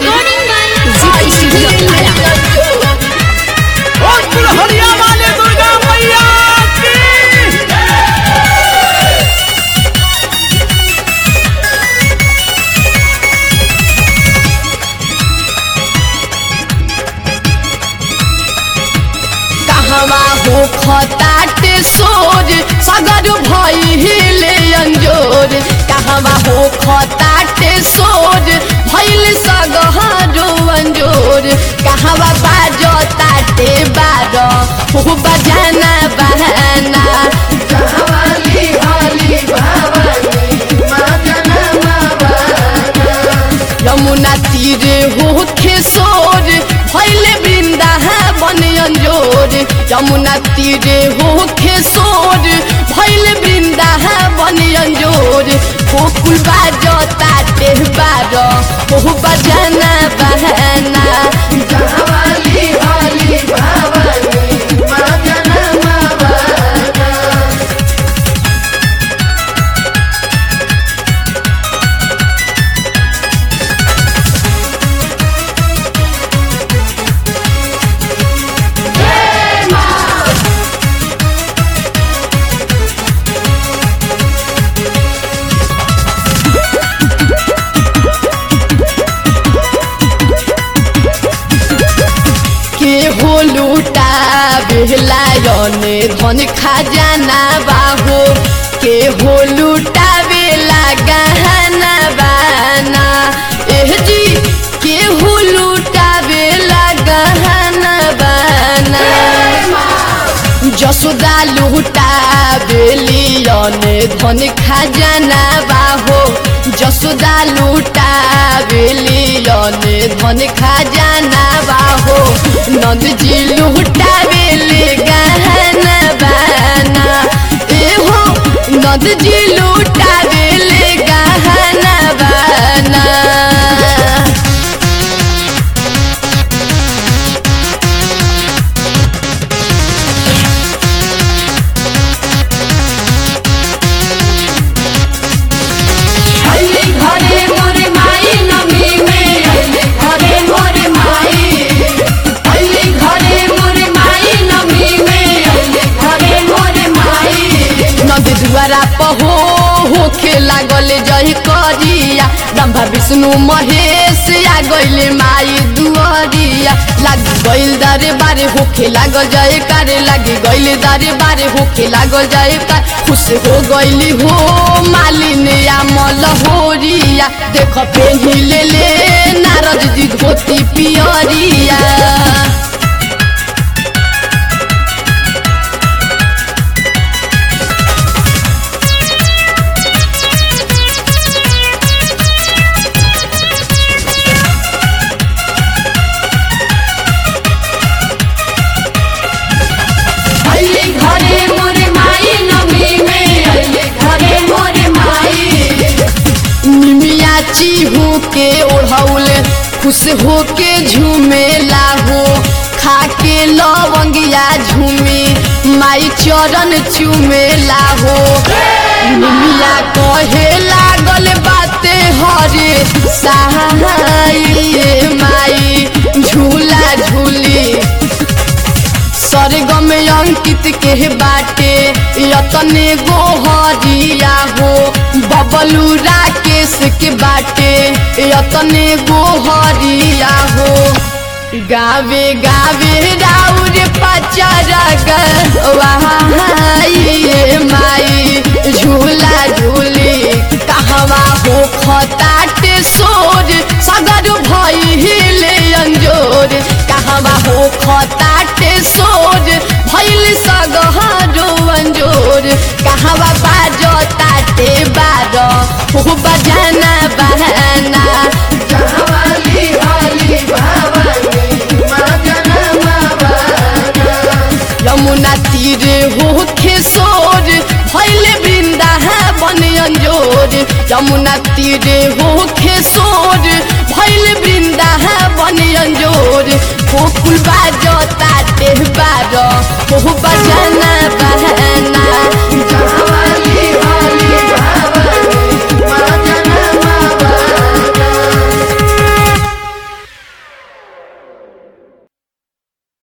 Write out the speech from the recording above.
Recording by Zee Studio Thara. और दुल्हनिया वाले दुर्गा मैया की कहवा हो खताटे सोर सगर भइले अंजोर कहवा हो खताटे सोर भइल सगहरो अंजोर कहवा बाजो ताटे बार हो बजाना बहाना कहवाली हली भवानी मजना यमुना तीरे हो खेसोर भैले वृंदा बन अंजोर यमुना तीरे हो खेसोर भैले वृंदा बन अंजोर गोकुल बाजो ताटे बार हो बजाना बहाना गावाली हली भवानी मजना मवाना के हो लूटा बेलायने धन खजाना बाहो के हो लूटा बेला गहना बाना एह जी के हो लूटा बेला गहना बाना যশোদা লুটা বেলিয়নে ধন খাজানা বাহো যশোদা লুটা বেলিয়নে ধন খাজানা বাহো নন্দজি লুটা বেলে গহনা বানা এহো নন্দজি লুটা বেলে গহনা বানা अइले घरे मोरे माई नमी में अइले घरे मोरे माई अइले घरे मोरे माई नमी में अइले घरे मोरे माई नदी दुआरा पहो होखे लागल जय करिया ब्रह्मा विष्णु महेश आ गइले माई दुआरिया लाग गइल दारे बारे होखे लागल जय कारे लागी गइल दारे बारे होखे लागल जय कार खुश हो गइली हो मालिन या मलहोरिया देख पेहिले ले नारद जी धोती पियरिया अइले घरे मोरे माई नमी में अइले घरे मोरे माई निमिया चीहू के ओढ़ौल खुश हो के झूमे लाहो खा के लवंगिया झूमे माई चरण चूमे लाहो निमिया कहे लागल बाते हरे सहाइए माई झूला झूली सरगम अंकित के बाटे यतने गोहरिया हो बबलू राकेश के बाटे यतने गोहरिया हो गावे गावे राउर पचरग वाइए माई झूला झूली कहवा हो खताटे सोर सगर भइले अंजोर कहवा हो खताटे सोर भइल सगहरो अंजोर कहवा बाजो ताटे बार हो बजाना बहाना गावाली हली भवानी मजना मवाना यमुना तीरे हो खेसोर भैले वृंदा बन अंजोर यमुना तीरे हो खेसोर भैले वृंदा बन अंजोर गोकुल बाजो ताटे बार हो बजाना बा